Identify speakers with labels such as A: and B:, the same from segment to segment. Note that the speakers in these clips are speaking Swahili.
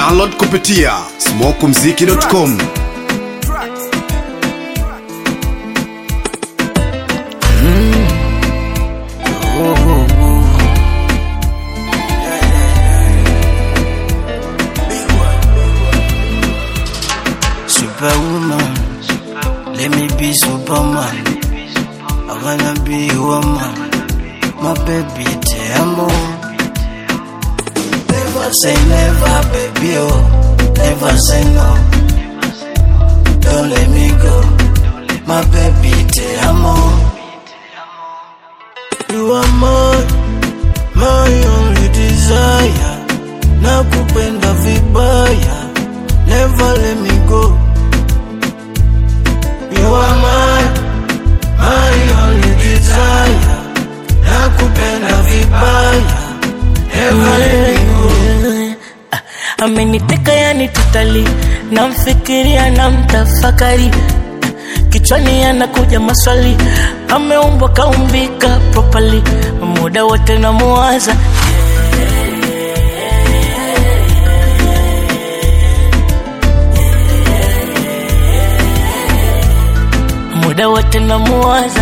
A: Download kupitia smokumziki.com.
B: Superwoman, let me be Superman. I wanna be a woman, my baby, te amo. Never say never, baby, oh, never say no. Don't let me go, my baby, te amo. You are my, my only desire. Nakupenda vibaya, never let me go. You are my, my only desire. Nakupenda vibaya, never let me go.
C: ameniteka yani totali namfikiria na mtafakari kichwani anakuja maswali ameumbwa kaumbika properly muda wote namuwaza muda wote namuwaza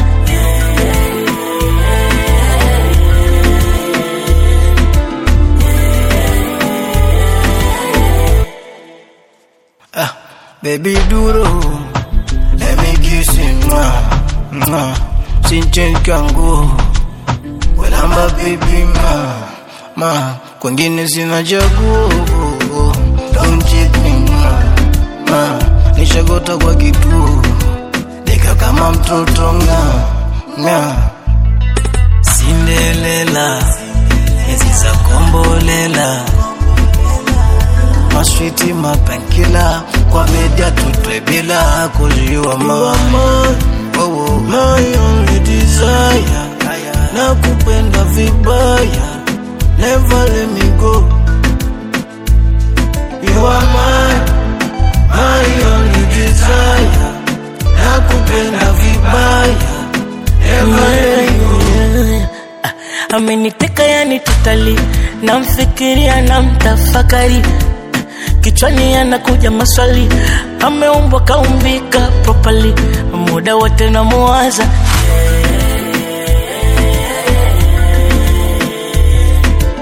B: Ah, baby duro, let me kiss you, mwah, mwah. Sinchen kangu, welamba baby ma, ma, kwengine sina chaguo, don't cheat me ma, ma, nishagota kwa kituo, nika kama mtoto nga, nga. Cinderella, hizi za kombolela maswiti mapankila kwa media tutwe bila kuliwa mama oh, my only desire na kupenda vibaya never let me go you are my my only desire na kupenda vibaya never let me go
C: ameniteka yani totali namfikiria na mtafakari kichwani anakuja maswali ameumbwa kaumbika properly muda wote namuwaza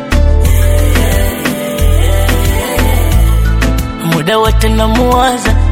C: muda wote namuwaza